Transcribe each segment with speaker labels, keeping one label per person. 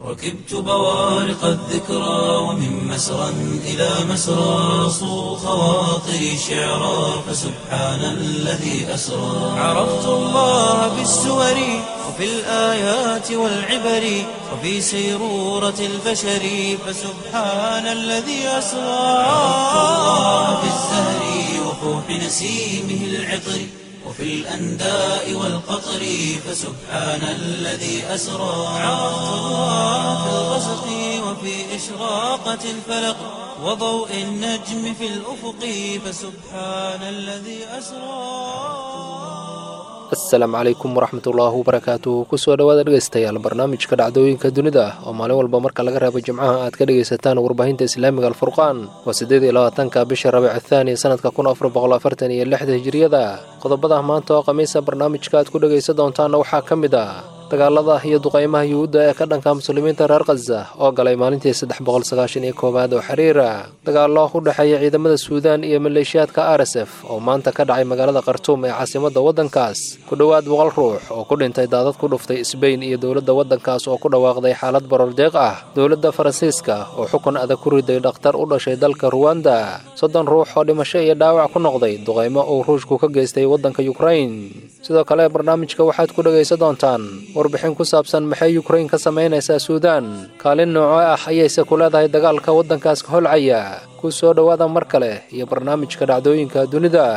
Speaker 1: ركبت بوارق الذكرى ومن مسرى إلى مسرى صو خواطري شعرا فسبحان الذي أسرى عرفت الله بالسور وفي الآيات والعبر وفي سيرورة البشر فسبحان الذي أسرى عرفت الله بالزهر وفوح نسيمه العطر وفي الأنداء والقطر فسبحان الذي أسرى عرفت الله في الغسق وفي إشراقة الفلق وضوء النجم في الأفق فسبحان الذي أسرى
Speaker 2: asalaamu calaykum waraxmatullaahi wabarakaatu kusoo dhawaada dhegeystayaal barnaamijka dhacdooyinka dunida oo maalin walba marka laga reebo jimcaha aad ka dhegaysataan warbaahinta islaamiga alfurqaan waa siddeed iyo labaatanka bisha rabiic thaani sanadka kun afar boqol afartan iyo lixda hijiriyada qodobada maanta oo khamiisa barnaamijka aad ku dhegaysan doontaana waxaa ka mid ah dagaalada iyo duqaymaha yuhuudda ee ka dhanka muslimiinta reer khaza oo galay maalintii saddex boqol sagaashan iyo koowaad oo xiriira dagaallo u dhexeeya ciidamada suudaan iyo maleeshiyaadka r s f oo maanta ka dhacay magaalada khartuum ee caasimadda waddankaas ku dhowaad boqol ruux oo ku dhintay daadad ku dhuftay sbain iyo dowladda waddankaas oo ku dhawaaqday xaalad barordeeq ah dowladda faransiiska oo xukun adag ku riday dhakhtar u dhashay dalka ruwanda soddon ruux oo dhimasho iyo dhaawac ku noqday duqaymo uu ruushku ka geystay waddanka yukrain sidoo kale barnaamijka waxaad ku dhegaysan doontaan warbixin ku saabsan maxay yukrain ka samaynaysaa suudaan kaalin nooco ah ayayse ku leedahay dagaalka waddankaas ka holcaya ku soo dhowaada mar kale iyo barnaamijka dhacdooyinka dunida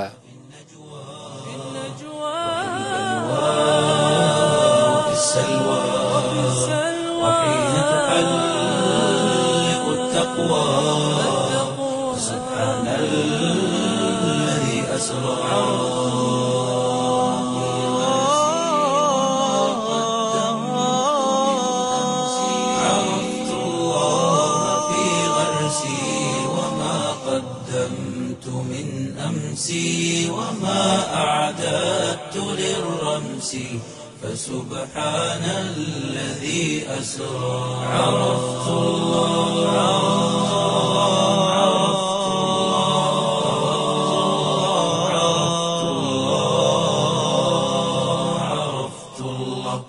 Speaker 1: في السلوى وحين تحلق التقوى سبحان الذي أسرى عرفت الله في غرسي وما قدمت من أمسي وما أعددت للرمس فسبحان الذي أسرى عرفت الله عرفت الله عرفت الله عرفت الله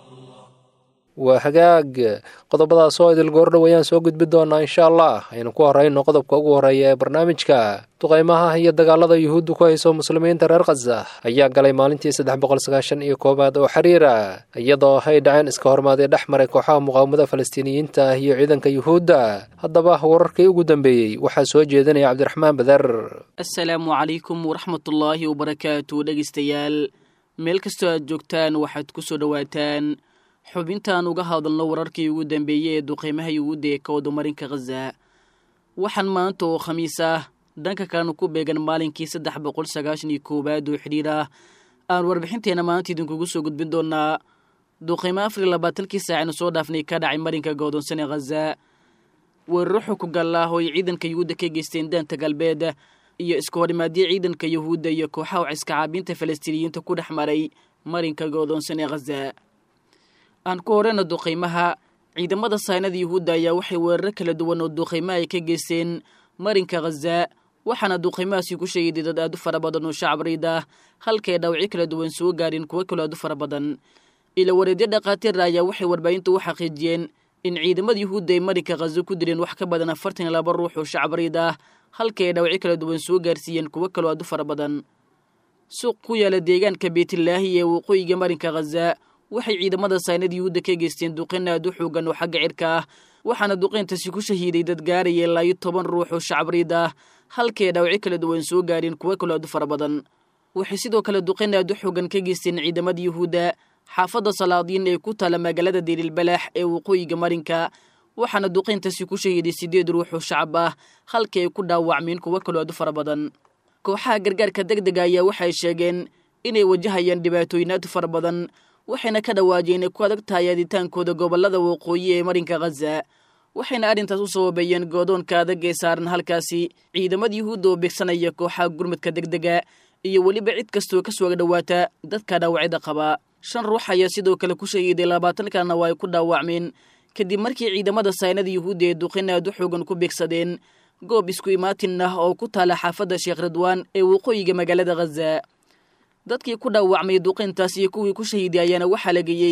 Speaker 2: waa hagaag qodobadaas oo idil goordhow ayaan soo gudbi doonaa insha allah aynu ku horeyno qodobka ugu horreeya ee barnaamijka duqaymaha iyo dagaalada yuhuuddu ku hayso muslimiinta reer khaza ayaa galay maalintii saddex boqol sagaashan iyo koowaad oo xiriira iyadoo ay dhaceen iska hormaaday dhex maray kooxaha muqaawamada falastiiniyiinta ah iyo ciidanka yuhuudda haddaba wararkii ugu dambeeyey waxaa soo jeedinaya cabdiraxmaan bader
Speaker 3: asalaamu calaykum waraxmatullaahi wabarakaatu dhegaystayaal meel kastoo aad joogtaan waxaad ku soo dhowaataan xubintaan uga hadalno wararkii ugu dambeeyey ee duqeymaha yuhuudda ee ka wadamarinka khaza waxaan maanta oo khamiis ah dhanka kalena ku beegan maalinkii saddex boqol sagaashan iyo koowaad oo xidhiir ah aan warbixinteena maanta idinkugu soo gudbin doonaa duqeymo afar iyo labaatankii saacaynu soo dhaafnay ka dhacay marinka godoonsan ee khaza weeraro xukugal ah oo ay ciidanka yuhuudda ka geysteen daanta galbeed iyo iska horimaadyo ciidanka yuhuudda iyo kooxaha waciska caabiinta falastiiniyiinta ku dhex maray marinka godoonsan ee khaza aan ku horeyna duqaymaha ciidamada saynada yuhuudda ayaa waxay weeraro kala duwan oo duqaymaha ay ka geysteen marinka khaza waxaana duqaymahaasi ku sheegay dad aad u fara badan oo shacab riid ah halkay dhaawacyo kala duwan soo gaareen kuwo kaloo aad u fara badan ila wareedyo dhakhaatiir ayaa waxay warbaahinta u xaqiijiyeen in ciidamada yuhuudda ay marinka khaza ku dileen wax ka badan afartan iyo laba ruux oo shacab riid ah halkay ay dhaawacyo kala duwan soo gaarsiiyeen kuwo kaloo aad u fara badan suuq ku yaala deegaanka beytlaahi ee waqooyiga marinka khaza waxay ciidamada saynada yuhuudda ka geysteen duqeyn aad u xoogan oo xagga cirka ah waxaana duqeyntaasi ku shahiiday dad gaaraya ilaa iyo toban ruux oo shacab riid ah halkay dhaawacyo kala duwan soo gaareen kuwo kaloo aad u fara badan waxay sidoo kale duqeyn aad u xoogan ka geysteen ciidamada yuhuudda xaafadda salaadiin ee ku taala magaalada dirilbalaax ee waqooyiga marinka waxaana duqeyntaasi ku shahiiday siddeed ruux oo shacab ah halkii ay ku dhaawacmeen kuwo kaloo aad u fara badan kooxaha gargaarka deg dega ayaa waxay sheegeen inay wajahayaan dhibaatooyin aad u fara badan waxayna ka dhawaajeen inay ku adag tahay aaditaankooda gobollada waqooyi ee marinka khaza waxayna arrintaas u sababeeyeen goodoonka adag ee saaran halkaasi ciidamada yuhuudda oo beegsanaya kooxaha gurmadka deg dega iyo weliba cid kastoo ka soo dhowaata dadka dhaawacyada qaba shan ruux ayaa sidoo kale ku shahiiday labaatan kalena waa ay ku dhaawacmeen kadib markii ciidamada saynada yuhuudda ee duqin aad u xoogan ku beegsadeen goob isku imaatin ah oo ku taala xaafadda sheekh ridwaan ee waqooyiga magaalada khaza dadkii ku dhaawacmay duqayntaas iyo kuwii ku shahiiday ayaana waxaa la geeyey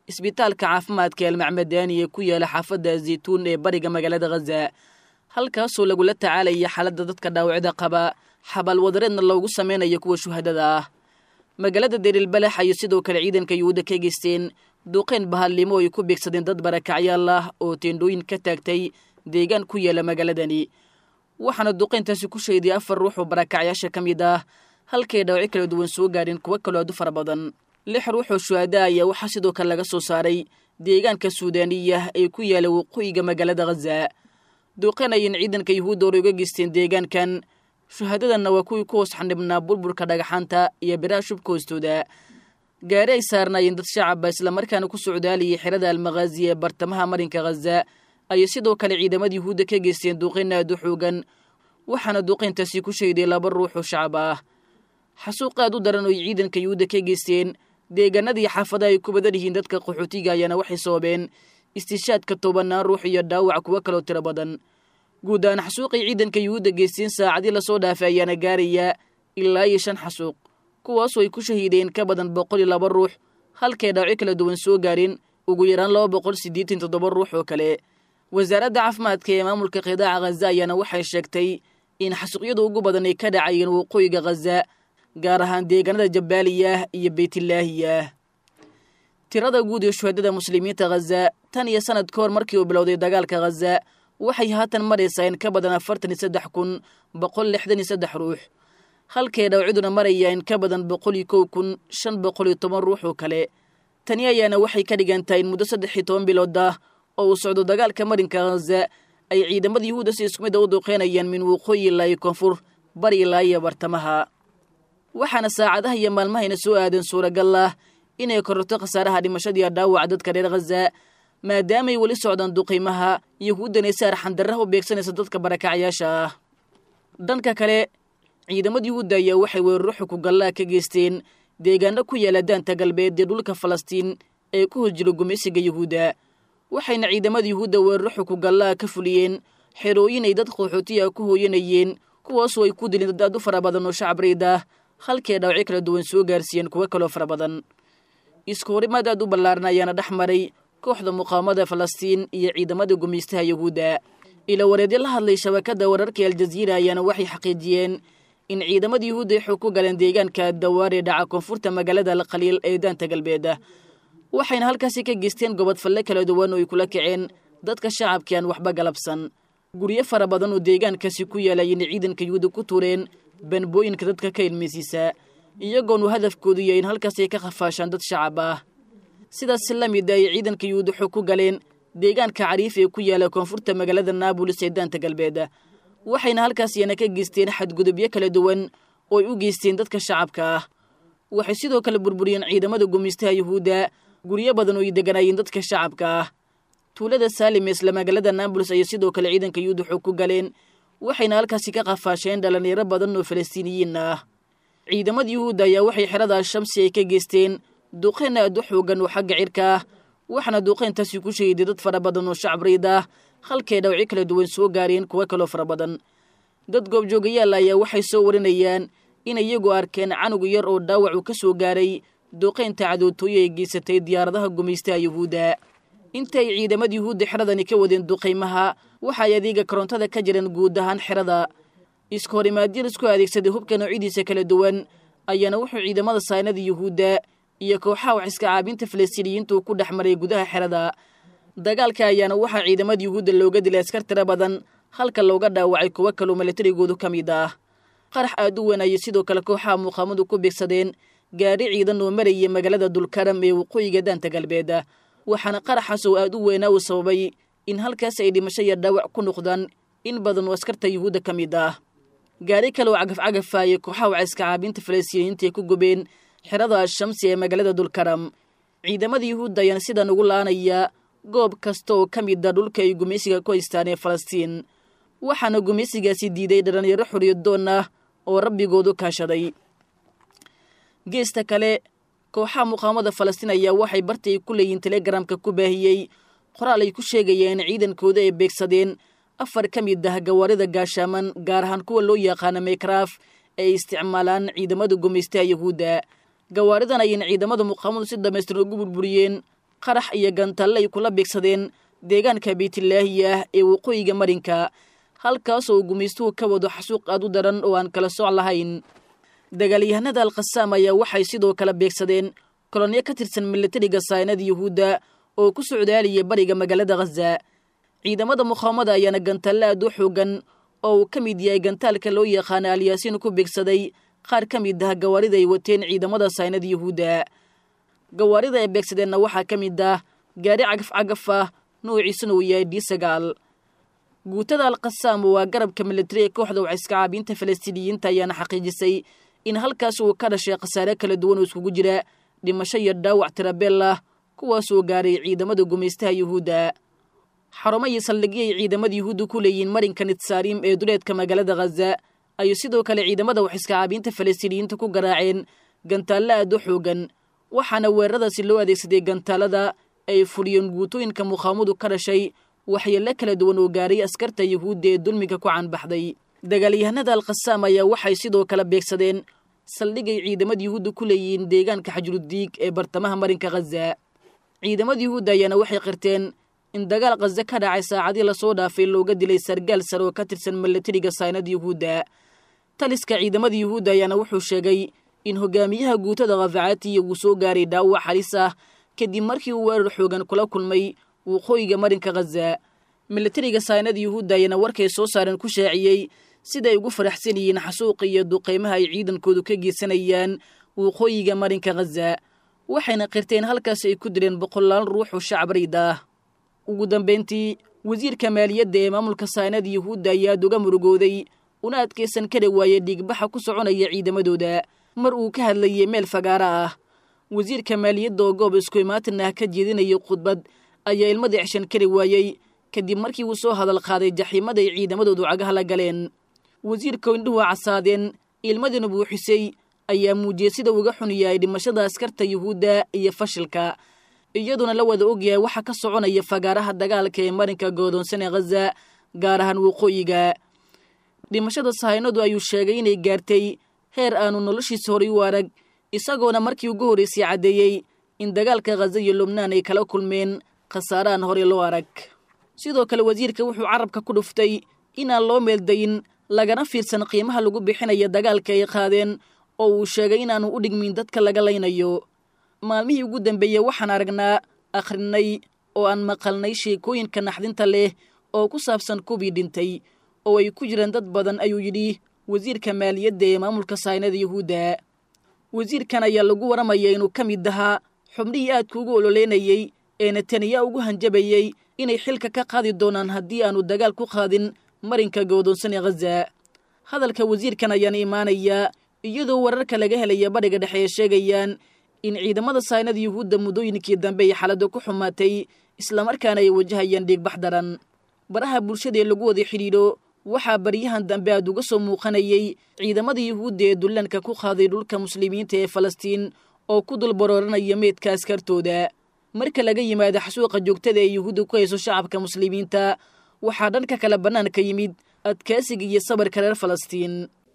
Speaker 3: isbitaalka caafimaadka almacmadaani ee ku yaala xaafadda zaytuun ee bariga magaalada khaza halkaasoo lagula tacaalaya xaaladda dadka dhaawacda qaba xabal wadareedna loogu samaynayo kuwa shuhadada ah magaalada derilbalax ayay sidoo kale ciidanka yuhuudda ka geysteen duqeyn bahallimo ay ku beegsadeen dad barakacyaal ah oo teendhooyin ka taagtay deegaan ku yaala magaaladani waxaana duqeyntaasi ku sheeday afar ruux oo barakacyaasha ka mid ah halkay dhaawaci kala duwan soo gaadheen kuwo kaloo aad u fara badan lix ruux oo shuhada ayaa waxaa sidoo kale laga soo saaray deegaanka suudaaniya ee ku yaala waqooyiga magaalada khaza duqeyn ayayna ciidanka yuhuudda hore uga geysteen deegaankan shuhadadanna waa kuwii ku hoos xanibnaa burburka dhagaxaanta iyo biraha shubka hoostooda gaari ay saarnaayeen dad shacaba islamarkaana ku socdaalayay xerada almakhaazi ee bartamaha marinka khaza ayay sidoo kale ciidamada yuhuudda ka geysteen duqeyn aad u xoogan waxaana duqeyntaasi ku sheeday laba ruux oo shacab ah xasuuq aad u daran oo ay ciidanka yuhuudda ka geysteen deegaanadii xaafadaha ay ku badan yihiin dadka qaxootiga ayaana waxay sababeen istishaadka tobanaan ruux iyo dhaawac kuwo kaloo tiro badan guud ahaan xasuuqay ciidanka yuhuudda geysteen saacadii lasoo dhaafay ayaana gaaraya ilaa iyo shan xasuuq kuwaasoo ay ku shahiideen ka badan boqol iyo laba ruux halkay dhaawaci kala duwan soo gaareen ugu yaraan laba boqol siddeetan toddoba ruux oo kale wasaaradda caafimaadka ee maamulka qidaaca khaza ayaana waxay sheegtay in xasuuqyada ugu badan ay ka dhacayeen waqooyiga khaza gaar ahaan deegaanada jabaaliyah iyo beytlaahiyah tirada guud ee shuhadada muslimiinta khaza tan iyo sanad ka hor markii uu bilowday dagaalka khaza waxay haatan maraysaa in ka badan afartan iyo saddex kun boqol lixdan iyo saddex ruux halkay dhawciduna maraya in ka badan boqol iyo kow kun shan boqol iyo toban ruux oo kale tani ayaana waxay ka dhigan tahay in muddo saddex iyo toban bilood ah oo uu socdo dagaalka marinka khaza ay ciidamada yuhuudda si isku mid a u duqeynayaan min waqooyi ilaa iyo koonfur bari ilaa iyo bartamaha waxaana saacadaha iyo maalmahayna soo aadan suuragal ah inay kororto khasaaraha dhimashadiiyo dhaawaca dadka reer khaza maadaamay weli socdaan duqiimaha yuhuuddana si arxandarraha u beegsanaysa dadka barakacyaasha ah dhanka kale ciidamada yuhuudda ayaa waxay weeraro xukugallaa ka geysteen deegaano ku yaala daanta galbeed ee dhulka falastiin ee ku hos jiro gumaysiga yuhuudda waxayna ciidamada yuhuudda weeraro xukugallaa ka fuliyeen xerooyin ay dad qaxootiya ku hooyanayeen kuwaasoo ay ku dileen dad aad u fara badan oo shacab riid ah halkay dhaawacyo kala duwan soo gaarsiiyeen kuwo kaloo fara badan isku horimaad aad u ballaaran ayaana dhex maray kooxda muqaawamada falastiin iyo ciidamada gumaystaha yuhuudda ila wareedyo la hadlay shabakadda wararka aljaziira ayaana waxay xaqiijiyeen in ciidamada yuhuudda ay xoog ku galeen deegaanka dawaare dhaca koonfurta magaalada alkhaliil ee daanta galbeed waxayna halkaasi ka geysteen gobod falle kala duwan oo ay kula kaceen dadka shacabkii aan waxba galabsan guryo fara badan oo deegaankaasi ku yaalayeen ciidanka yuhuudda ku tuureen banbooyinka dadka ka ilmaysiisa iyagoonu hadafkoodu yahay in halkaas ay ka khafaashaan dad shacab ah sidaas la mid ay ciidanka yuhuud waxay ku galeen deegaanka cariif ee ku yaala koonfurta magaalada naabolis ee daanta galbeed waxayna halkaas iyana ka geysteen xadgudubyo kala duwan oo ay u geysteen dadka shacabka ah waxay sidoo kale burburiyeen ciidamada gumaystaha yuhuudda guryo badan oo ay deganaayeen dadka shacabka ah tuulada saalim ee isla magaalada naabolis ayay sidoo kale ciidanka yuhuud waxay ku galeen waxayna halkaasi ka qafaasheen dhallinyaro badan oo falastiiniyiin ah ciidamada yuhuudda ayaa waxay xerada shamsi ay ka geysteen duqeyn aad u xoogan oo xagga cirka ah waxaana duqeyntaasi ku shahiday dad fara badan oo shacab riid ah halkay dhawci kala duwan soo gaareen kuwo kaloo fara badan dad goobjoogayaal ayaa waxay soo warinayaan in iyagu arkeen canug yar oo dhaawacu ka soo gaaray duqeynta cadootooye ay geysatay diyaaradaha gumaystaha yuhuudda inta ay ciidamada yuhuudda xeradani ka wadeen duqaymaha waxaay adeega korontada ka jireen guud ahaan xerada iska horimaadyan isku adeegsaday hubka noocyadiisa kala duwan ayaana wuxuu ciidamada saynada yuhuudda iyo kooxaha wax iska caabinta falastiiniyiintu ku dhex maray gudaha xerada dagaalka ayaana waxaa ciidamada yuhuudda looga dilay askar tiro badan halka looga dhaawacay kuwo kaloo milatarigoodu ka mid ah qarax aad u weyn ayay sidoo kale kooxaha muqaamadu ku beegsadeen gaadhi ciidan oo marayay magaalada dulkaram ee waqooyiga daanta galbeed waxaana qaraxaas oo aad u weynaa uu sababay in halkaas ay dhimasho iyo dhaawac ku noqdaan in badan oo askarta yuhuudda ka mid ah gaari kale oo cagafcagafa ayay kooxaha waciska caabinta falastiiniyiinta ay ku gubeen xerada ashamsi ee magaalada dulkaram ciidamada yuhuudda ayaana sidan ugu laanaya goob kasta oo ka mid a dhulka ay gumaysiga ku haystaan ee falastiin waxaana gumaysigaasi diiday dhallinyaro xoriyaddoon ah oo rabbigoodu kaashaday geesta kale kooxaha muqaamada falastiin ayaa waxay barti ay ku leeyihiin telegramka ku baahiyey qoraal ay ku sheegayeen ciidankooda ay beegsadeen afar ka mid ah gawaarida gaashaaman gaar ahaan kuwa loo yaqaano maykraaf ay isticmaalaan ciidamada gumaystaha yuhuudda gawaaridan ayayna ciidamada muqaamadu si dhammaystiran ugu burburiyeen qarax iyo gantalle ay kula beegsadeen deegaanka beytlaahi ah ee waqooyiga marinka halkaasoo gumaystuhu ka wado xasuuq aad u daran oo aan kala soc lahayn dagaalyahanada alkhasaam ayaa waxay sidoo kale beegsadeen kolonyo ka tirsan milatariga saynada yuhuudda oo ku socdaalaya bariga magaalada khaza ciidamada muqaawamada ayaana gantalle aad u xoogan oo uu ka mid yahay gantaalka loo yaqaana alyaasiin ku beegsaday qaar ka mid ah gawaarida ay wateen ciidamada saynada yuhuudda gawaarida ay beegsadeenna waxaa ka mid ah gaari cagaf cagaf ah noociisuna uu yahay d sagaal guutada alkhasaam waa garabka militari ee kooxda waciska caabiinta falastiiniyiinta ayaana xaqiijisay in halkaas uu ka dhashay khasaare kala duwan oo iskugu jira dhimasho iyo dhaawac tirabeel ah kuwaasoo gaaray ciidamada gumaystaha yuhuudda xarumo iyo saldhigyo ay ciidamada yuhuudda ku leeyihiin marinka nitsaarim ee duleedka magaalada khaza ayuu sidoo kale ciidamada waxiska caabiinta falastiiniyiinta ku garaaceen gantaalle aad u xoogan waxaana weeraradaasi loo adeegsaday gantaalada ay fuliyeen guutooyinka muqaawamadu ka dhashay waxyeello kala duwan oo gaaray askarta yuhuudda ee dulmiga ku canbaxday dagaalyahanada alkhasaam ayaa waxay sidoo kale beegsadeen saldhigay ciidamada yuhuudda ku leeyihiin deegaanka xajrudiig ee bartamaha marinka khaza ciidamada yuhuudda ayaana waxay qirteen in dagaal khaza ka dhacay saacadii lasoo dhaafay looga dilay sargaal sare oo ka tirsan milatariga saynada yuhuudda taliska ciidamada yuhuudda ayaana wuxuu sheegay in hogaamiyaha guutada khafacaatiya uu soo gaaray dhaawac halis ah kadib markii uu weerar xoogan kula kulmay waqooyiga marinka khaza milatariga saynada yuhuudda ayaana warkay soo saareen ku shaaciyey siday ugu faraxsan yihiin xasuuqa iyo duqaymaha ay ciidankoodu ka geysanayaan waqooyiga marinka khaza waxayna qirteen halkaas ay ku dileen boqolaal ruux oo shacab rayd ah ugu dambayntii wasiirka maaliyadda ee maamulka saynada yuhuudda ayaa aad uga murugooday una adkaysan kari waayey dhiigbaxa ku soconaya ciidamadooda mar uu ka hadlayay meel fagaara ah wasiirka maaliyadda oo goob isku imaatin ah ka jeedinayay khudbad ayaa ilmada ceshan kari waayey kadib markii uu soo hadal qaaday jaxiimada ay ciidamadoodu cagaha la galeen wasiirka indhuhu casaadeen ilmadina buuxisay ayaa muujiyey sida uga xun yahay dhimashada askarta yuhuudda iyo fashilka iyaduna la wada ogyahay waxa ka soconaya fagaaraha dagaalka ee marinka goodoonsan ee khaza gaar ahaan waqooyiga dhimashada sahaynadu ayuu sheegay inay gaartay heer aanu noloshiisa horay u arag isagoona markii ugu horraysay caddeeyey in dagaalka khaza iyo lubnaan ay kala kulmeen khasaarahan horey loo arag sidoo kale wasiirka wuxuu carabka ku dhuftay inaan loo meeldayin lagana fiirsan qiimaha lagu bixinaya dagaalka ay qaadeen oo uu sheegay inaanu u dhigmin dadka laga laynayo maalmihii ugu dambeeyey waxaan aragnaa akhrinay oo aan maqalnay sheekooyinka naxdinta leh oo ku saabsan kubii dhintay oo ay ku jiraan dad badan ayuu yidhi wasiirka maaliyadda ee maamulka saynada yuhuudda wasiirkan ayaa lagu waramaya inuu ka mid ahaa xubnihii aadka ugu ololeynayey ee netaniya ugu hanjabayey inay xilka ka qaadi doonaan haddii aanu dagaal ku qaadin marinka goodoonsan ee khaza hadalka wasiirkan ayaana imaanayaa iyadoo wararka laga helaya badhiga dhexe ee sheegayaan in ciidamada saynada yuhuudda muddooyinkii dambe ay xaaladda ku xumaatay islamarkaana ay wajahayaan dhiigbax daran baraha bulshada ee lagu wada xidhiidho waxaa baryahan dambe aad uga soo muuqanayey ciidamada yuhuudda ee dullaanka ku qaaday dhulka muslimiinta ee falastiin oo ku dul barooranaya meydka askartooda marka laga yimaado xasuuqa joogtada ee yuhuudda ku hayso shacabka muslimiinta waxaa dhanka kale bannaanka yimid adkaasiga iyo sabarka reer falastiin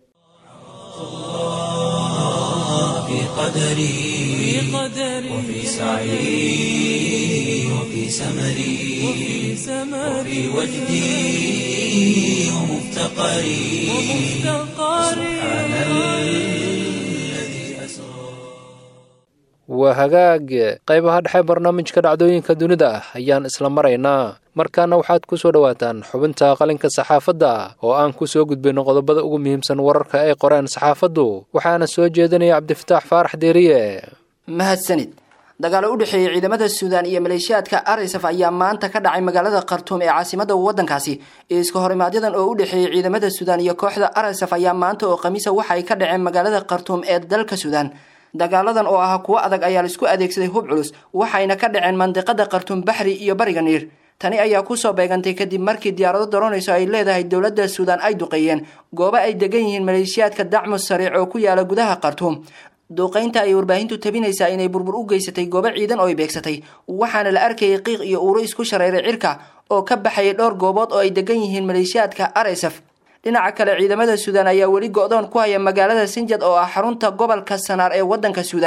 Speaker 1: في قدري وفي سعي وفي سمري وفي وجدي ومفتقري سبحان الذي أسرى
Speaker 2: waa hagaag qaybaha dhexe barnaamijka dhacdooyinka dunida ah ayaan isla maraynaa markaana waxaad ku soo dhowaataan xubinta qalinka saxaafadda oo aan ku soo gudbayno qodobada ugu muhiimsan wararka ay qoreen saxaafaddu waxaana soo jeedinaya cabdifataax faarax deeriye
Speaker 4: mahadsanid dagaalo u dhexeeyey ciidamada suudaan iyo maleeshiyaadka arisaf ayaa maanta ka dhacay magaalada khartuum ee caasimada waddankaasi iska horimaadyaddan oo u dhexeeyey ciidamada suudaan iyo kooxda arisaf ayaa maanta oo khamiisa waxa ay ka dhaceen magaalada khartuum ee dalka suudaan dagaaladan oo ahaa kuwo adag ayaa laisku adeegsaday hub culus waxayna ka dhaceen mandiqada khartuum baxri iyo bariga niir tani ayaa kusoo beegantay kadib markii diyaarado daroonayso ay leedahay dowladda suudaan ay duqeeyeen goobo ay degan yihiin maleeshiyaadka dacmus sariic oo ku yaala gudaha khartuum duuqaynta ay warbaahintu tabinaysaa inay burbur u geysatay goobo ciidan oo ay beegsatay waxaana la arkayay qiiq iyo uuro isku shareeray cirka oo ka baxayay dhowr goobood oo ay degan yihiin maleeshiyaadka aresaf dhinaca kale ciidamada suudaan ayaa weli go-doon ku haya magaalada sinjad oo ah xarunta gobolka sanaar ee waddanka suudaan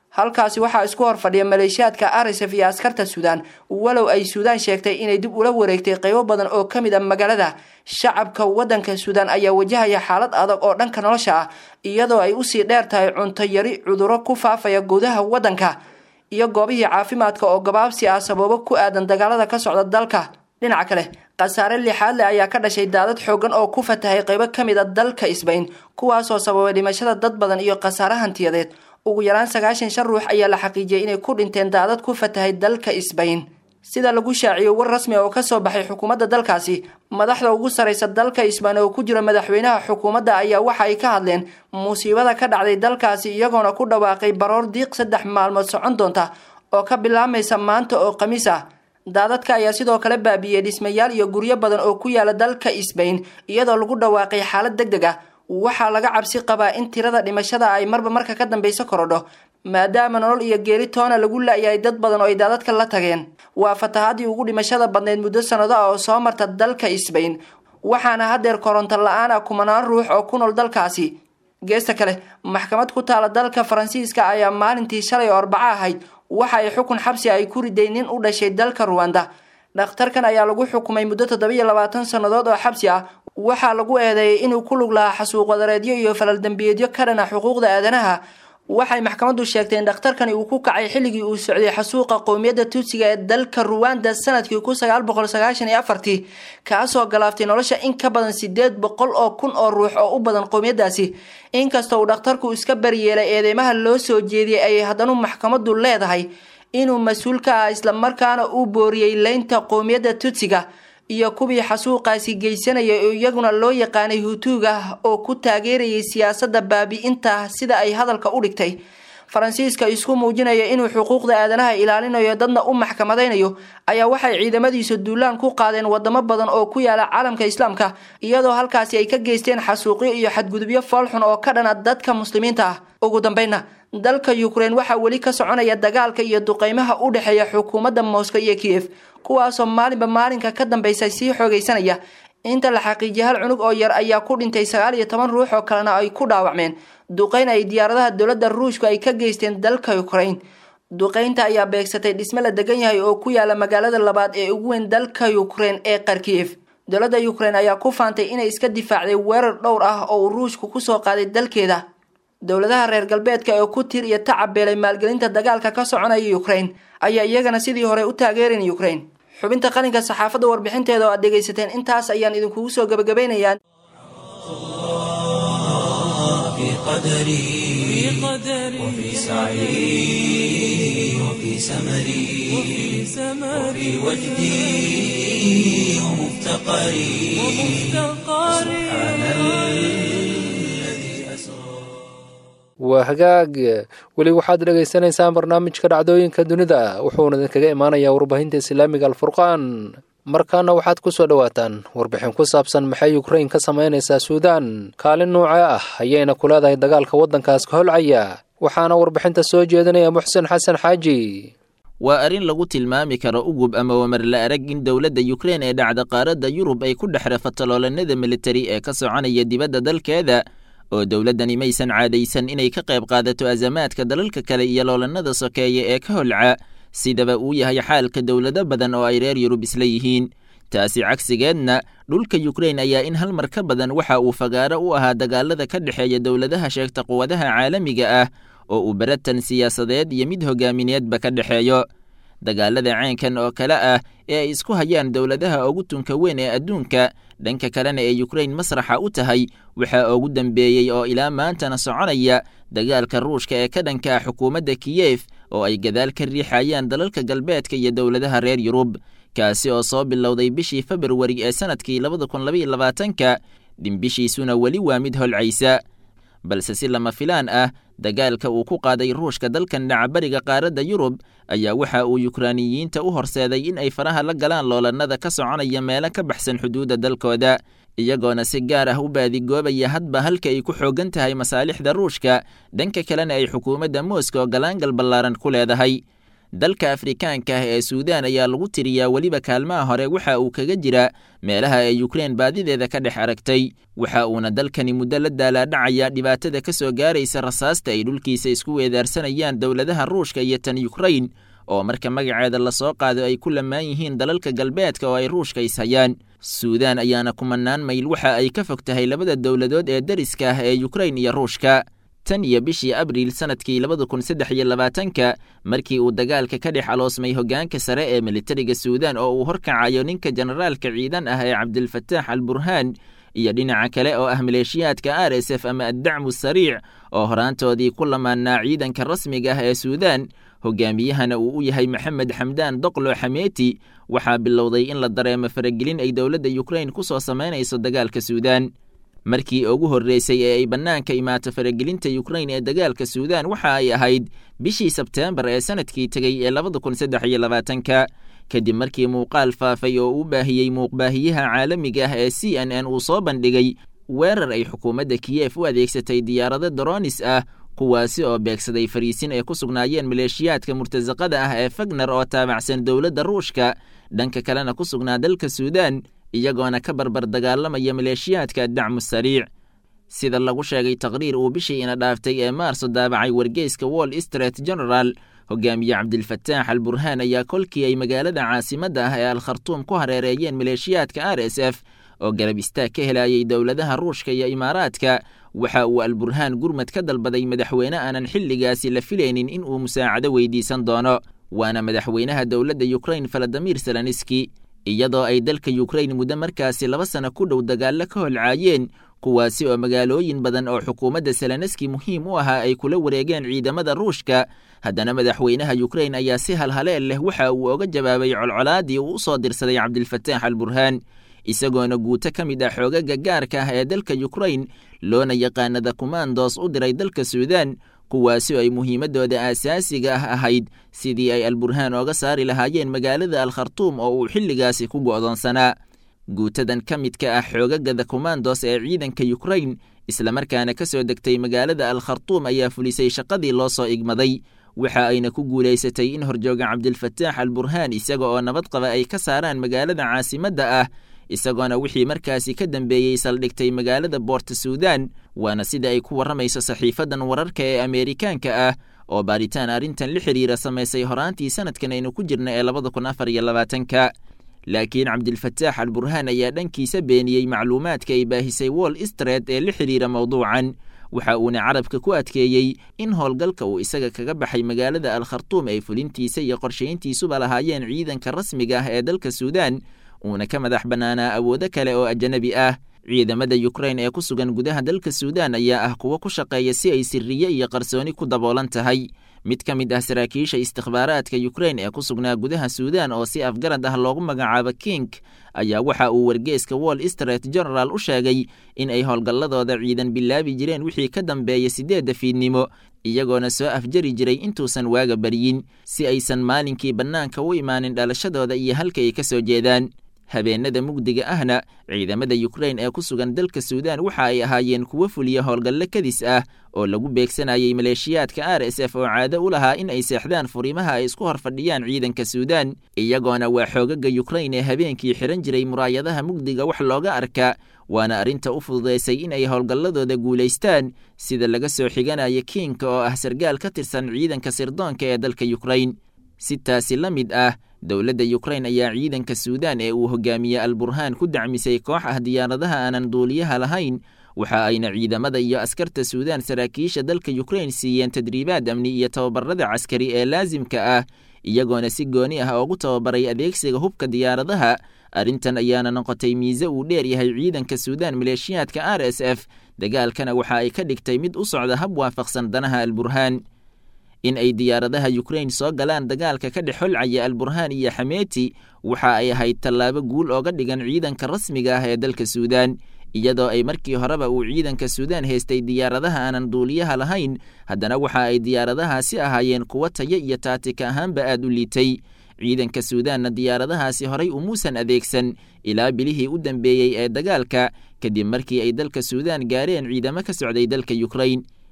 Speaker 4: halkaasi waxaa isku hor fadhiya maleeshiyaadka arisaf iyo askarta suudaan walow ay suudaan sheegtay inay dib ula wareegtay qaybo badan oo ka mid a magaalada shacabka wadanka suudaan ayaa wajahaya xaalad adag oo dhanka nolosha ah iyadoo ay usii dheer tahay cunto yari cuduro ku faafaya gudaha wadanka iyo goobihii caafimaadka oo gabaabsi ah sababo ku aadan dagaalada ka socda dalka dhinaca kale khasaare lixaad leh ayaa ka dhashay daadad xoogan oo ku fatahay qaybo ka mid a dalka isbayn kuwaasoo sababay dhimashada dad badan iyo khasaare hantiyadeed ugu yaraan sagaashan shan ruux ayaa la xaqiijiyay inay ku dhinteen daadad ku fatahay dalka isbayn sida lagu shaaciyey war rasmi oo kasoo baxay xukuumadda dalkaasi madaxda ugu saraysa dalka isbayn oo ku jira madaxweynaha xukuumadda ayaa waxa ay ka hadleen musiibada ka dhacday dalkaasi iyagoona ku dhawaaqay baroor diiq saddex maalmood socon doonta oo ka bilaabmaysa maanta oo khamiis ah daadadka ayaa sidoo kale baabiiyey dhismayaal iyo guryo badan oo ku yaala dalka isbayn iyadoo lagu dhawaaqay xaalad deg deg ah waxaa laga cabsi qabaa in tirada dhimashada ay marba marka ka dambeysa korodho maadaama nolol iyo geeri toona lagu la-yahay dad badan oo ay daadadka la tageen waa fatahaadii ugu dhimashada badneyd muddo sanado ah oo soo marta dalka isbayn waxaana haddeer koronto la-aan ah kumanaan ruux oo ku nool dalkaasi geesta kale maxkamad ku taala dalka faransiiska ayaa maalintii shalay oo arbaco ahayd waxa ay xukun xabsi ay ku riday nin u dhashay dalka ruwanda dhakhtarkan ayaa lagu xukumay muddo toddobiyo labaatan sannadood oo xabsi ah waxaa lagu eedeeyay inuu ku lug lahaa xasuuq wadareedyo iyo falal dembiyeedyo ka dhana xuquuqda aadanaha waxay maxkamaddu sheegtay in dhakhtarkani uu ku kacay xilligii uu socday xasuuqa qowmiyadda tuutsiga ee dalka ruwanda sanadkii kun sagaal boqol sagaashan iyo afartii kaasoo galaaftay nolosha in ka badan sideed boqol oo kun oo ruux oo u badan qowmiyaddaasi inkastoo uu dhakhtarku iska baryeelay eedeymaha loo soo jeediyey ayay haddana maxkamaddu leedahay inuu mas-uul ka ah islamarkaana uu booriyey leynta qowmiyadda tutsiga iyo kuwii xasuuqaasi geysanaya oo iyaguna loo yaqaanay hutuuga oo ku taageerayay siyaasadda baabi-inta sida ay hadalka u dhigtay faransiiska isku muujinaya inuu xuquuqda aadanaha ilaalinayo dadna u maxkamadaynayo ayaa waxay ciidamadiisa duulaan ku qaadeen wadamo badan oo ku yaala caalamka islaamka iyadoo halkaasi ay ka geysteen xasuuqyo iyo xadgudubyo foolxun oo ka dhana dadka muslimiinta ah ugu dambeynna dalka ukrein waxaa weli ka soconaya dagaalka iyo duqeymaha u dhexeeya xukuumadda moscow iyo kiev kuwaasoo maalinba maalinka ka dambeysa sii xoogeysanaya inta la xaqiijiyay hal cunug oo yar ayaa ku dhintay sagaal iyo toban ruux oo kalena ay ku dhaawacmeen duqeyn ay diyaaradaha dowladda ruushku ay ka geysteen dalka ukrain duqeynta ayaa beegsatay dhisme la degan yahay oo ku yaala magaalada labaad ee ugu weyn dalka ukrein ee kharkiyev dowladda ukrein ayaa ku faantay inay iska difaacday weerar dhowr ah oo uu ruushku kusoo qaaday dalkeeda dowladaha reer galbeedka ee ku tir iyo tacabeelay maalgelinta dagaalka ka soconaya ukrain ayaa iyagana sidii hore u taageeran ukrain xubinta qalinka saxaafadda warbixinteeda oo aad dhegaysateen intaas ayaan idinkugu soo gebagabaynayaa
Speaker 1: في قدري وفي سعي وفي سمري وفي وجدي ومفتقري سبحان الذي أسرى
Speaker 2: waa hagaag weli waxaad dhagaysanaysaan barnaamijka dhacdooyinka dunida wuxuuna idinkaga imaanayaa warbaahinta islaamiga alfurqaan markaana waxaad ku soo dhowaataan warbixin ku saabsan maxay ukrain ka samaynaysaa suudaan kaalin nuuce ah ayayna ku leedahay dagaalka waddankaas ka holcaya waxaana warbixinta soo jeedinaya muxsen xasan xaaji
Speaker 5: waa arrin lagu tilmaami karo ugub ama wamar la arag in dowladda yukrein ee dhacda qaaradda yurub ay ku dhex rafataloolannada militari ee ka soconaya dibadda dalkeeda oo dowladdani maysan caadaysan inay ka qayb qaadato azamaadka dalalka kale iyo loolannada sokeeye ee ka holca sidaba uu yahay xaalka dowlado badan oo ay reer yurub isla yihiin taasi cagsigeedna dhulka yukrein ayaa in hal mar ka badan waxa uu fagaaro u ahaa dagaalada ka dhexeeya dowladaha sheegta quwadaha caalamiga ah oo uu baratan siyaasadeed iyo mid hogaamineedba ka dhexeeyo dagaalada ceenkan oo kale ah ee ay isku hayaan dowladaha ugu tunka weyn ee adduunka dhanka kalena ee yukrein masraxa u tahay waxaa ugu dambeeyey oo ilaa maantana soconaya dagaalka ruushka ee ka dhanka ah xukuumadda kiyef oo ay gadaal ka riixayaan dalalka galbeedka iyo dowladaha reer yurub kaasi oo soo bilowday bishii februari ee sanadkii labada kun labaiyo labaatanka dhimbishiisuna weli waa mid holcaysa balse si lama filaan ah dagaalka uu ku qaaday ruushka dalkan dhacabariga qaaradda yurub ayaa waxa uu yukraaniyiinta u horseeday in ay faraha la galaan loolannada ka soconaya meelo ka baxsan xuduudda dalkooda iyagoona si gaar ah u baadigoobaya hadba halka ay ku xooggan tahay masaalixda ruushka dhanka kalena ay xukuumadda moscow galaangal ballaaran ku leedahay dalka afrikaanka ah ee suudaan ayaa lagu tiriyaa weliba kaalmaha hore waxa uu kaga jira meelaha ay ukrein baadideeda ka dhex aragtay waxa uuna dalkani muddo la daalaadhacaya dhibaatada ka soo gaaraysa rasaasta ay dhulkiisa isku weedaarsanayaan dowladaha ruushka iyo tan yukrain oo marka magaceeda lasoo qaado ay ku lamaan yihiin dalalka galbeedka oo ay ruushka ishayaan suudaan ayaana kumanaan mayl waxa ay ka fog tahay labada dowladood ee dariska ah ee yukrain iyo ruushka tan iyo bishii abriil sanadkii labada kun saddex iyo labaatanka markii uu dagaalka ka dhex aloosmay hoggaanka sare ee militariga suudaan oo uu horkacayo ninka generaalka ciidan ah ee cabdilfataax al burhaan iyo dhinaca kale oo ah maleeshiyaadka r s f ama addacmu sariic oo horaantoodii ku lamaanaa ciidanka rasmiga ah ee suudaan hogaamiyahana uu u yahay maxamed xamdaan doqlo xameeti waxaa bilowday in la dareemo faragelin ay dowladda yukrain ku soo samaynayso dagaalka suudaan markii ugu horreysay ee ay bannaanka imaato faragelinta yukrain ee dagaalka suudaan waxa ay ahayd bishii sebteembar ee sanadkii tegey ee labada kun saddex iyo labaatanka kadib markii muuqaal faafay oo u baahiyey muuqbaahiyaha caalamiga ah ee c n n uu soo bandhigay weerar ay xukuumadda kiyef u adeegsatay diyaarado doronis ah kuwaasi oo beegsaday fariisin ay ku sugnaayeen maleeshiyaadka murtasaqada ah ee fagner oo taabacsan dowladda ruushka dhanka kalena ku sugnaa dalka suudaan iyagoona ka barbar dagaalamaya maleeshiyaadka dacmu sariic sida lagu sheegay taqriir uu bishii ina dhaaftay ee maarso daabacay wargeyska wall street general hogaamiye cabdilfataax al burhaan ayaa kolkii ay magaalada caasimadda ah ee al khartuum ku hareereeyeen maleeshiyaadka r s f oo garab istaag ka helayay dowladaha ruushka iyo imaaraadka waxa uu al burhaan gurmad ka dalbaday madaxweyne aanan xilligaasi la filaynin in uu musaacado weydiisan doono waana madaxweynaha dowladda yukrain faladimir selaniski iyadoo ay dalka yukrain muddo markaasi laba sano ku dhow dagaallo ka holcaayeen kuwaasi oo magaalooyin badan oo xukuumadda seleneski muhiim u ahaa ay kula wareegeen ciidamada ruushka haddana madaxweynaha yukrain ayaa si halhaleel leh waxa uu oga jawaabay colcolaadii uu u soo dirsaday cabdilfataax al burhaan isagoona guuto ka mid ah xoogaga gaarka ah ee dalka yukrain loona yaqaanada kumandos u diray dalka suudaan kuwaasi oo ay muhiimaddooda aasaasiga ah ahayd sidii ay alburhaan ooga saari lahaayeen magaalada al khartuum oo uu xilligaasi ku go'doonsanaa guutadan ka midka ah xoogagada kumandos ee ciidanka yukrain islamarkaana ka soo degtay magaalada al khartuum ayaa fulisay shaqadii loo soo igmaday waxa ayna ku guulaysatay in horjooga cabdilfataax al burhaan isaga oo nabad qaba ay ka saaraan magaalada caasimadda ah isagoona wixii markaasi ka dambeeyey saldhigtay magaalada boorta suudaan waana sida ay ku warramayso saxiifadan wararka ee ameerikaanka ah oo baaritaan arrintan la xiriira samaysay horaantii sanadkan aynu ku jirna ee labada kun afar iyo labaatanka laakiin cabdilfataax al burhaan ayaa dhankiisa beeniyey macluumaadka ay baahisay wall street ee la xiriira mowduucan waxa uuna carabka ku adkeeyey in howlgalka uu isaga kaga baxay magaalada al khartuum ay fulintiisa iyo qorshayntiisuba lahaayeen ciidanka rasmiga ah ee dalka suudaan uuna ka madax bannaanaa awoodo kale oo ajanabi ah ciidamada yukrain ee ku sugan gudaha dalka suudaan ayaa ah kuwo ku shaqeeya si ay siriye iyo qarsooni ku daboolan tahay mid ka mid ah saraakiisha istikhbaaraadka yukrain ee ku sugnaa gudaha suudaan oo si afgarad ah loogu magacaabo king ayaa waxa uu wargeeska wall street general u sheegay in ay howlgalladooda ciidan bilaabi jireen wixii ka dambeeya siddeedda fiidnimo iyagoona soo afjari jiray intuusan waaga baryin si aysan maalinkii bannaanka u imaanin dhalashadooda iyo halka ay ka soo jeedaan habeenada mugdiga ahna ciidamada yukrain ee ku sugan dalka suudaan waxa ay ahaayeen kuwo fuliya howlgallo kadis ah oo lagu beegsanayay maleeshiyaadka r s f oo caado u lahaa in ay seexdaan furimaha ay isku hor fadhiyaan ciidanka suudaan iyagoona waa xoogaga yukrain ee habeenkii xihan jiray muraayadaha mugdiga wax looga arka waana arrinta u fududaysay in ay howlgalladooda guulaystaan sida laga soo xiganaya kiinka oo ah sargaal ka tirsan ciidanka sirdoonka ee dalka yukrain si taasi la mid ah dowladda yukrain ayaa ciidanka suudaan ee uu hogaamiye al burhaan ku dacmisay koox ah diyaaradaha aanan duuliyaha lahayn waxa ayna ciidamada iyo askarta suudaan saraakiisha dalka yukrain siiyeen tadriibaad amni iyo tababarada caskari ee laasimka ah iyagoona si gooni ah oogu tababaray adeegsiga hubka diyaaradaha arrintan ayaana noqotay miise uu dheer yahay ciidanka suudaan maleeshiyaadka r s f dagaalkana waxa ay ka dhigtay mid u socda hab waafaqsan danaha al burhaan in ay diyaaradaha yukrain soo galaan dagaalka ka dhex holcaya al burhaan iyo xameeti waxa ay ahayd tallaabo guul ooga dhigan ciidanka rasmiga ah ee dalka suudaan iyadoo ay markii horeba uu ciidanka suudaan haystay diyaaradaha aanan duuliyaha lahayn haddana waxa ay diyaaradahaasi ahaayeen kuwo tayo iyo taatika ahaanba aad u liitay ciidanka suudaanna diyaaradahaasi horay umuusan adeegsan ilaa bilihii u dambeeyey ee dagaalka kadib markii ay dalka suudaan gaareen ciidamo ka socday dalka yukrain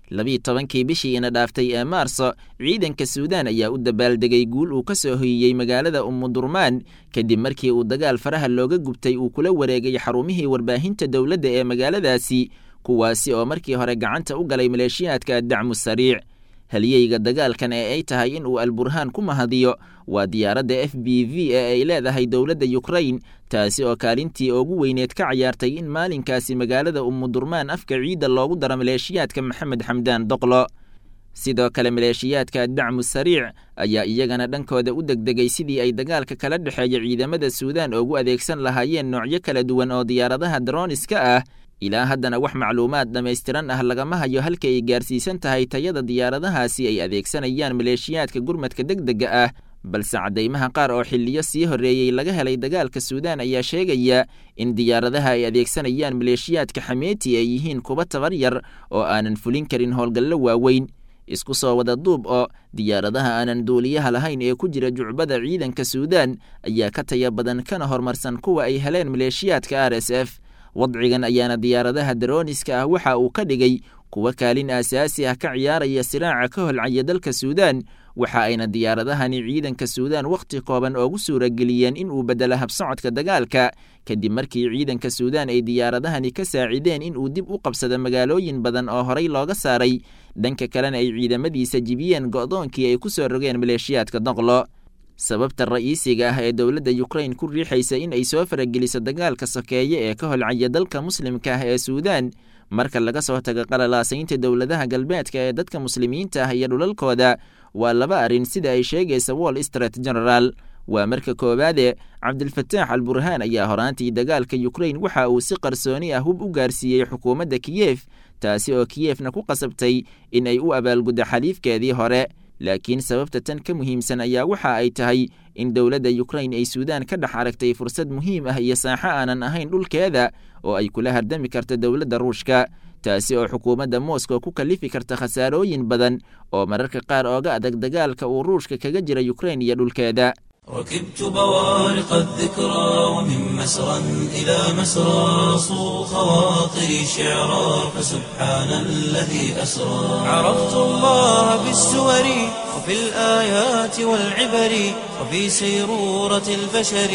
Speaker 5: labiiyi tobankii bishii ina dhaaftay ee maarso ciidanka suudaan ayaa u dabaaldegay guul uu ka soo hoyiyey magaalada umudurmaan kadib markii uu dagaal faraha looga gubtay uu kula wareegay xarumihii warbaahinta dowladda ee magaaladaasi kuwaasi oo markii hore gacanta u galay maleeshiyaadka dacmu sariic halyeyga dagaalkan ee ay tahay in uu alburhaan ku mahadiyo waa diyaaradda f b v ee ay leedahay dowladda yukrain taasi oo kaalintii ugu weyneed ka cayaartay in maalinkaasi magaalada umudurmaan afka ciidda loogu daro maleeshiyaadka maxamed xamdaan doqlo sidoo kale maleeshiyaadka dacmu sariic ayaa iyagana dhankooda u degdegay sidii ay dagaalka kala dhexeeya ciidamada suudaan ugu adeegsan lahaayeen noocyo kala duwan oo diyaaradaha droniska ah ilaa haddana wax macluumaad dhammaystiran ah lagama hayo halka ay gaarsiisan tahay tayada diyaaradahaasi ay adeegsanayaan maleeshiyaadka gurmadka degdega ah balse caddaymaha qaar oo xiliyo sii horreeyey laga helay dagaalka suudaan ayaa sheegaya in diyaaradaha ay adeegsanayaan maleeshiyaadka xameeti ay yihiin kuwa tabar yar oo aanan fulin karin howlgallo waaweyn isku soo wada duub oo diyaaradaha aanan duuliyaha lahayn ee ku jira jucbada ciidanka suudaan ayaa ka taya badan kana horumarsan kuwa ay heleen maleeshiyaadka r s f wadcigan ayaana diyaaradaha darooniska ah waxa uu ka dhigay kuwa kaalin aasaasi ah ka ciyaaraya siraaca ka holcaya dalka suudaan waxa ayna diyaaradahani ciidanka suudaan wakhti kooban oogu suurageliyeen in uu beddelo habsocodka dagaalka kadib markii ciidanka suudaan ay diyaaradahani ka saacideen in uu dib u qabsado magaalooyin badan oo horey looga saaray dhanka kalena ay ciidamadiisa jibiyeen go'doonkii ay ku soo rogeen maleeshiyaadka doqlo sababta ra'iisiga ah ee dowladda yukrain ku riixaysa in ay soo farageliso dagaalka sokeeye ee ka holcaya dalka muslimka ah ee suudaan marka laga soo tago qalalaasaynta dowladaha galbeedka ee dadka muslimiinta ah iyo dhulalkooda waa laba arrin sida ay sheegaysa wall street general waa marka koowaade cabdilfataax al burhaan ayaa horaantii dagaalka yukrain waxa uu si qarsooni ah hub u gaarsiiyey xukuumadda kiyef taasi oo kiyefna ku qasabtay in ay u abaalguddo xaliifkeedii hore laakiin sababta tan ka muhiimsan ayaa waxa ay tahay in dowladda yukrain ay suudaan ka dhex aragtay fursad muhiim ah iyo saaxo aanan ahayn dhulkeeda oo ay kula hardami karto dowladda ruushka taasi oo xukuumadda moscow ku kalifi karta khasaarooyin badan oo mararka qaar ooga adag dagaalka uu ruushka kaga jira yukrain iyo dhulkeeda
Speaker 1: ركبت بوارق الذكرى ومن مسرى إلى مسرى صو خواطري شعرا فسبحان الذي أسرى عرفت الله بالسور وفي الآيات والعبر وفي سيرورة البشر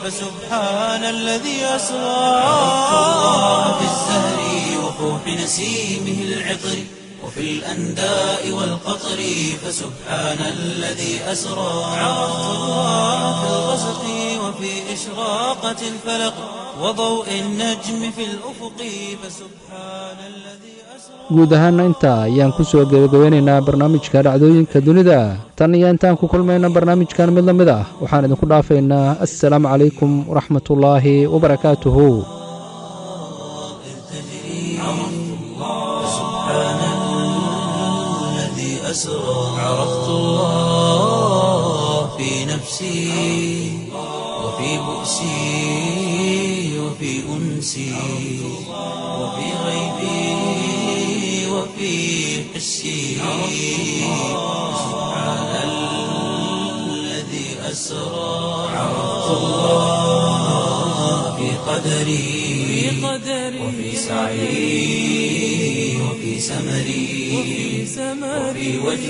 Speaker 1: فسبحان الذي أسرى عرفت الله بالزهر وفوح نسيمه العطر وفي الأنداء والقطر فسبحان الذي أسرى عرفت الله في الغسق وفي إشراقة الفلق وضوء النجم في الأفق فسبحان الذي أسرى
Speaker 2: guud ahaana intaa ayaan ku soo gebagabeynaynaa barnaamijka dhacdooyinka dunida tan iyo intaan ku kulmayna barnaamijkan mid la mid ah waxaan idinku dhaafaynaa assalaamu calaykum waraxmatullaahi wabarakaatuhu
Speaker 1: الذي أسرى عرفت الله في نفسي وفي بؤسي وفي أنسي وفي غيبي وفي حسي سبحان الذي أسرى عرفت الله في قدري وفي سعي وفي سمري وفي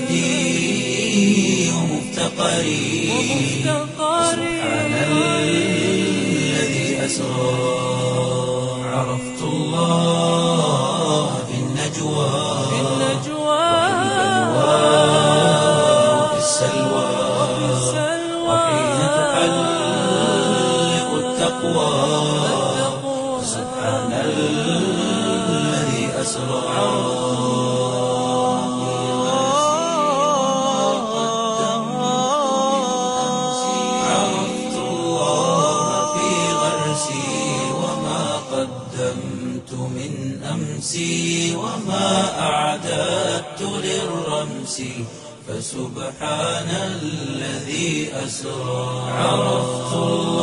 Speaker 1: وجدي ومفتقري سبحان الذي أسرى عرفت الله في النجوى وفي السلوى وحين تحلق التقوى سبحان الذي أسرى عرفت الله في غرسي وما قدمت من أمسي وما أعددت للرمس فسبحان الذي أسرى عرفت الله